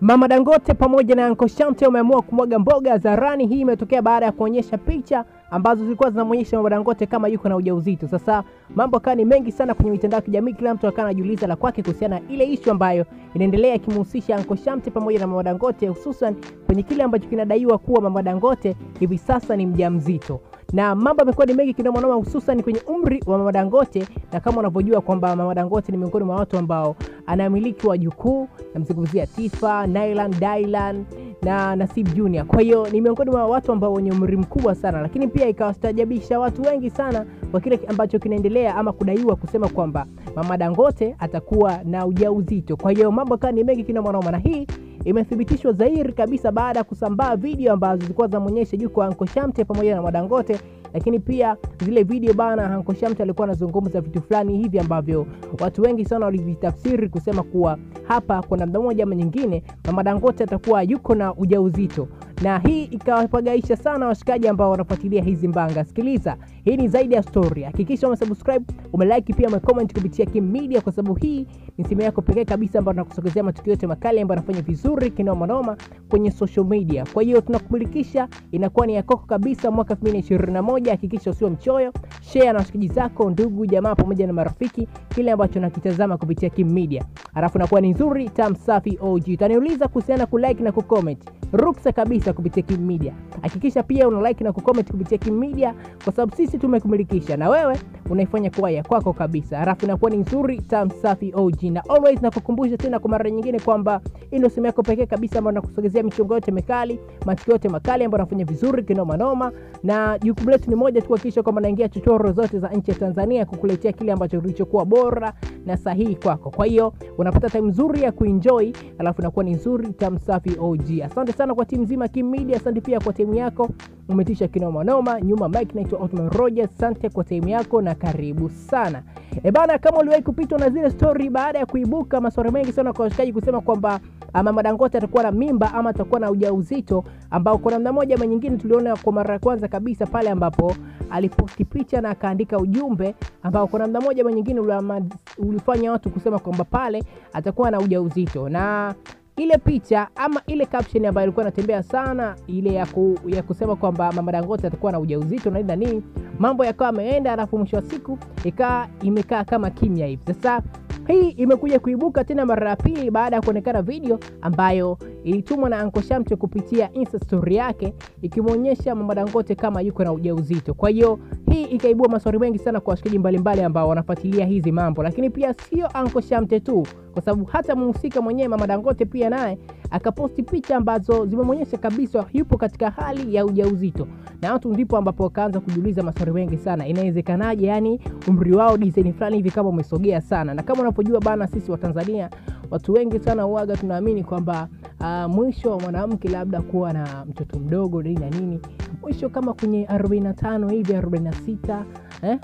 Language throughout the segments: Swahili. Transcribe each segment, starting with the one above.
Mama Dangote pamoja na Uncle Shamte wameamua kumwaga mboga hadharani. Hii imetokea baada ya kuonyesha picha ambazo zilikuwa zinamwonyesha Mama Dangote kama yuko na ujauzito. Sasa mambo akawa ni mengi sana kwenye mitandao ya kijamii, kila mtu akawa anajiuliza la kwake kuhusiana na ile ishu ambayo inaendelea ikimhusisha Uncle Shamte pamoja na Mama Dangote, hususan kwenye kile ambacho kinadaiwa kuwa Mama Dangote hivi sasa ni mjamzito na mambo yamekuwa ni mengi kinoma noma, hususan kwenye umri wa Mama Dangote, na kama unavyojua kwamba Mama Dangote ni miongoni mwa watu ambao anamiliki wajukuu, namzungumzia Tifa, Nailan, Dylan na Nasib Junior. Kwa hiyo ni miongoni mwa watu ambao wenye umri mkubwa sana, lakini pia ikawastajabisha watu wengi sana kwa kile ambacho kinaendelea ama kudaiwa kusema kwamba Mama Dangote atakuwa na ujauzito. Kwa hiyo mambo kaa ni mengi kinoma noma, na hii imethibitishwa dhahiri kabisa baada ya kusambaa video ambazo zilikuwa zinamwonyesha juu kwa Anko Shamte pamoja na Madangote, lakini pia zile video bana, Anko Shamte alikuwa anazungumza vitu fulani hivi ambavyo watu wengi sana walivitafsiri kusema kuwa hapa kwa namna moja ama nyingine Mama Dangote atakuwa yuko na ujauzito, na hii ikawapagaisha sana washikaji ambao wanafuatilia hizi mbanga. Sikiliza, hii ni zaidi ya story. Hakikisha umesubscribe, umelike, pia umecomment kupitia Kim Media, kwa sababu hii ni simu yako pekee kabisa ambayo tunakusogezea matukio yote makali ambayo yanafanya vizuri kinoma noma kwenye social media. Kwa hiyo tunakumulikisha, inakuwa ni yakoko kabisa mwaka 2021. Hakikisha usio mchoyo, share na washikaji zako, ndugu jamaa, pamoja na marafiki, kile ambacho nakitazama kupitia Kim Media, alafu inakuwa ni nzuri tam safi OG. Utaniuliza kuhusiana ku like na ku comment, ruksa kabisa kupitia Kim Media. Hakikisha pia una like na ku comment kupitia Kim Media, kwa sababu sisi tumekumilikisha na wewe unaifanya kuwa ya kwako kabisa, alafu inakuwa ni nzuri tam safi OG. Na always nakukumbusha tena kwa mara nyingine kwamba hii ndio simu yako pekee kabisa ambayo nakusogezea michongo yote mikali, matukio yote makali ambayo nafanya vizuri kinoma noma, na jukumu letu ni moja tu, kuhakikisha kwamba naingia chochoro zote za nchi ya Tanzania kukuletea kile ambacho kilichokuwa bora na sahihi kwako. Kwa hiyo unapata time nzuri ya kuenjoy, alafu inakuwa ni nzuri tam safi OG. Asante sana kwa timu nzima Kim Media, asante pia kwa timu yako, umetisha kinoma noma. Nyuma mic naitwa Otman Rogers, asante kwa timu yako na karibu sana. E bana, kama uliwahi kupitwa na zile story baada ya kuibuka maswali mengi sana kwa washikaji kusema kwamba Mama Dangote atakuwa na mimba ama atakuwa na ujauzito, ambao kwa namna moja ama nyingine tuliona kwa mara ya kwanza kabisa pale ambapo aliposti picha na akaandika ujumbe ambao kwa namna moja ama nyingine ulifanya watu kusema kwamba pale atakuwa na ujauzito na ile picha ama ile caption ambayo ilikuwa inatembea sana ile ya, ku, ya kusema kwamba Mama Dangote atakuwa na ujauzito na nini nini, mambo yakawa ameenda, alafu mwisho wa siku ikaa imekaa kama kimya hivi. Sasa hii imekuja kuibuka tena mara ya pili baada ya kuonekana video ambayo ilitumwa na Anko Shamte kupitia Insta story yake ikimwonyesha Mama Dangote kama yuko na ujauzito. Kwa hiyo hii ikaibua maswali mengi sana kwa washikaji mbalimbali ambao wanafuatilia hizi mambo, lakini pia sio Anko Shamte tu, kwa sababu hata mhusika mwenyewe Mama Dangote pia naye akaposti picha ambazo zimemwonyesha kabisa yupo katika hali ya ujauzito, na watu ndipo ambapo wakaanza kujiuliza maswali mengi sana, inawezekanaje? Yani umri wao design fulani hivi kama umesogea sana, na kama unapojua bana, sisi wa Tanzania watu wengi sana uaga tunaamini kwamba uh, mwisho wa mwanamke labda kuwa na mtoto mdogo nini na nini, mwisho kama kwenye 45 hivi 46, eh,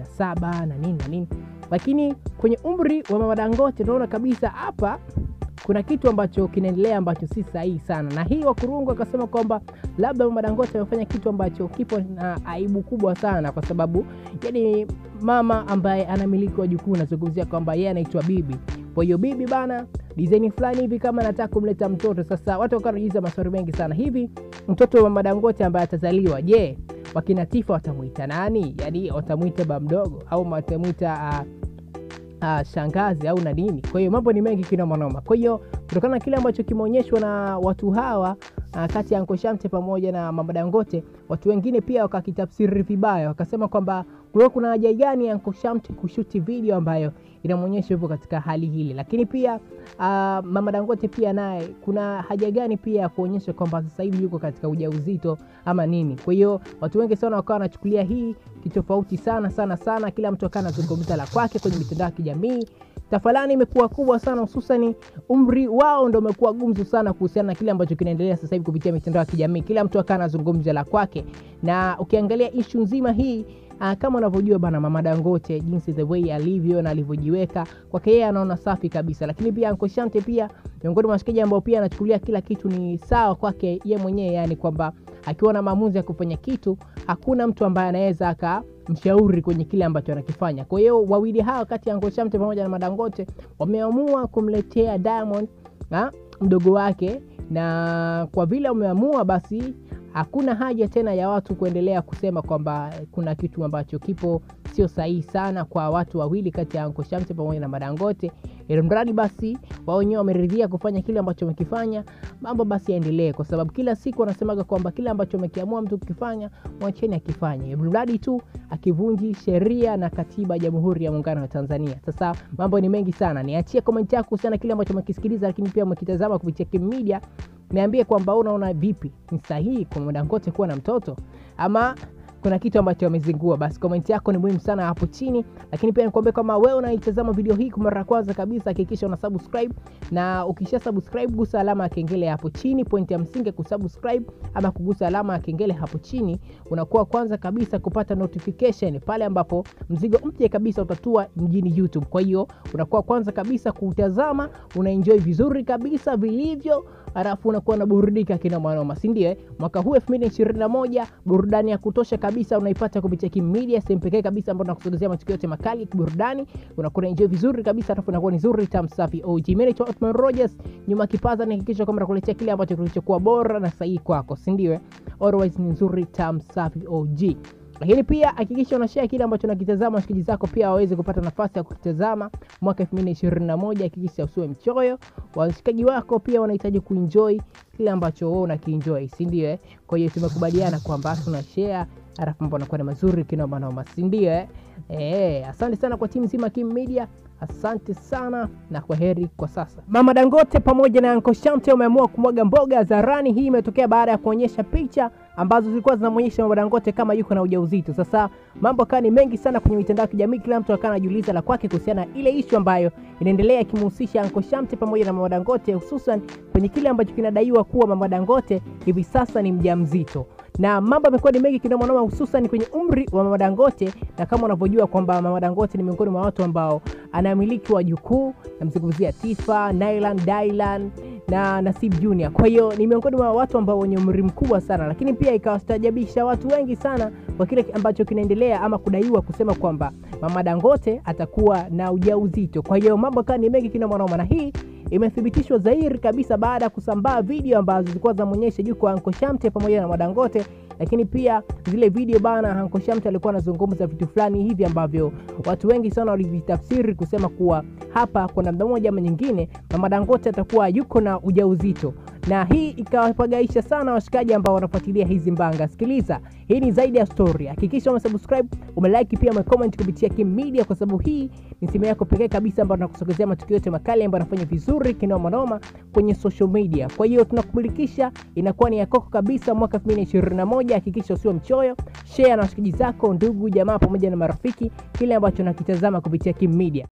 47 na nini na nini, lakini kwenye umri wa Mama Dangote tunaona kabisa hapa kuna kitu ambacho kinaendelea ambacho si sahihi sana, na hii Wakurungu akasema kwamba labda Mama Dangote amefanya kitu ambacho kipo na aibu kubwa sana, kwa sababu yani mama ambaye anamiliki wajukuu, nazungumzia kwamba yeye anaitwa bibi. Kwa hiyo bibi bana design fulani hivi kama anataka kumleta mtoto. Sasa watu wakawa wanajiuliza maswali mengi sana, hivi mtoto wa Mama Dangote ambaye atazaliwa, je, wakina Tifa watamwita nani? Yani watamwita ba mdogo au watamwita uh, Uh, shangazi au na nini. Kwa hiyo mambo ni mengi kinoma noma. Kwa hiyo kutokana na kile ambacho kimeonyeshwa na watu hawa uh, kati ya Anko Shamte pamoja na Mama Dangote, watu wengine pia wakakitafsiri vibaya, wakasema kwamba kulikuwa kuna haja gani ya Anko Shamte kushuti video ambayo inamwonyesha yupo katika hali hili, lakini pia uh, Mama Dangote pia naye kuna haja gani pia ya kuonyesha kwamba sasa hivi yuko katika ujauzito ama nini? Kwa hiyo watu wengi sana wakawa wanachukulia hii kitofauti sana sana sana, kila mtu akawa anazungumza la kwake kwenye mitandao ya kijamii. Tafalani imekuwa kubwa sana, hususani umri wao ndo umekuwa gumzu sana kuhusiana na kile ambacho kinaendelea sasa hivi kupitia mitandao ya kijamii. Kila mtu akawa anazungumza la kwake, na ukiangalia ishu nzima hii Uh, kama unavyojua bana Mama Dangote jinsi the way alivyo na alivyojiweka kwake yeye anaona safi kabisa, lakini pia Anko Shamte pia miongoni mwa washikaji ambao pia anachukulia kila kitu ni sawa kwake ye mwenyewe, yani kwamba akiwa na maamuzi ya kufanya kitu hakuna mtu ambaye anaweza akamshauri kwenye kile ambacho anakifanya. Kwa hiyo wawili hawa kati ya Anko Shamte pamoja na Madangote wameamua kumletea Diamond ha? mdogo wake, na kwa vile wameamua basi hakuna haja tena ya watu kuendelea kusema kwamba kuna kitu ambacho kipo sio sahihi sana kwa watu wawili kati ya Anko Shamte pamoja na Madangote, ili mradi basi wao wenyewe wameridhia kufanya kile ambacho wamekifanya, mambo basi yaendelee, kwa sababu kila siku wanasemaga kwamba kile ambacho amekiamua mtu kukifanya mwacheni akifanye, mradi tu akivunji sheria na katiba ya Jamhuri ya Muungano wa Tanzania. Sasa mambo ni mengi sana, niachie komenti yako kuhusiana na kile ambacho umekisikiliza, lakini pia umekitazama kupitia Kim Media. Niambie kwamba unaona vipi, ni sahihi kwa Madangote kuwa na mtoto ama kuna kitu ambacho wamezingua? Basi komenti yako ni muhimu sana hapo chini, lakini pia nikwambie kama wewe unaitazama video hii kwa mara ya kwanza kabisa, hakikisha una subscribe, na ukisha subscribe gusa alama ya kengele hapo chini. Pointi ya msingi kusubscribe ama kugusa alama ya kengele hapo chini, unakuwa kwanza kabisa kupata notification pale ambapo mzigo mpya kabisa utatua mjini YouTube. Kwa hiyo unakuwa kwanza kabisa kutazama, unaenjoy vizuri kabisa vilivyo alafu unakuwa na burudika kina mwanoma, si ndio? Mwaka huu 2021 burudani ya kutosha kabisa unaipata kupitia Kim Media, sehemu pekee kabisa ambayo tunakusogezea matukio yote makali ya kiburudani. Unakuwa enjoy vizuri kabisa, alafu unakuwa ni nzuri tam safi. OG mimi naitwa Otman Rogers, nyuma kipaza ni hakikisha kwamba nakuletea kile ambacho kilichokuwa bora na sahihi kwako, si ndio? Always ni nzuri tam safi OG lakini pia hakikisha unashare kile ambacho nakitazama, washikaji zako pia waweze kupata nafasi ya kukitazama mwaka 2021. Hakikisha usiwe mchoyo, washikaji wako pia wanahitaji kuenjoy kile ambacho wewe unakienjoy, si ndio? Eh, kwa hiyo tumekubaliana kwamba tuna share, alafu mambo yanakuwa ni mazuri kinoma noma, si ndio? Eh, eh, asante sana kwa timu nzima Kim Media. Asante sana na kwa heri kwa sasa. Mama Dangote pamoja na Anko Shamte wameamua kumwaga mboga hadharani. Hii imetokea baada ya kuonyesha picha ambazo zilikuwa zinamwonyesha Mama Dangote kama yuko na ujauzito. Sasa mambo akawa ni mengi sana kwenye mitandao ya kijamii, kila mtu akawa anajiuliza la kwake kuhusiana na ile ishu ambayo inaendelea ikimhusisha Anko Shamte pamoja na Mama Dangote, hususan kwenye kile ambacho kinadaiwa kuwa Mama Dangote hivi sasa ni mjamzito na mambo yamekuwa ni mengi kinoma noma, hususan kwenye umri wa Mama Dangote, na kama unavyojua kwamba Mama Dangote ni miongoni mwa watu ambao anamiliki wajukuu, namzungumzia Tifa, Nailan, Dailan na Nasib Junior. Kwa hiyo ni miongoni mwa watu ambao wenye umri mkubwa sana, lakini pia ikawastajabisha watu wengi sana kwa kile ambacho kinaendelea ama kudaiwa kusema kwamba Mama Dangote atakuwa na ujauzito. Kwa hiyo mambo kaa ni mengi kinoma noma, na hii imethibitishwa dhahiri kabisa baada ya kusambaa video ambazo zilikuwa zinamwonyesha juu kwa Anko Shamte pamoja na Madangote, lakini pia zile video bana, Anko Shamte alikuwa anazungumza vitu fulani hivi ambavyo watu wengi sana walivitafsiri kusema kuwa hapa kwa namna moja ama nyingine Mama Dangote atakuwa yuko na ujauzito, na hii ikawapagaisha sana washikaji ambao wanafuatilia hizi mbanga. Sikiliza, hii ni zaidi ya story. Hakikisha umesubscribe, umelike, pia umecomment kupitia Kim Media, kwa sababu hii ni simu yako pekee kabisa ambayo tunakusogezea matukio yote makali ambayo yanafanya vizuri kinoma noma kwenye social media. Kwa hiyo tunakumilikisha, inakuwa ni yakoko kabisa mwaka 2021. Hakikisha usiwe mchoyo, share na washikaji zako, ndugu jamaa, pamoja na marafiki kile ambacho nakitazama kupitia Kim Media.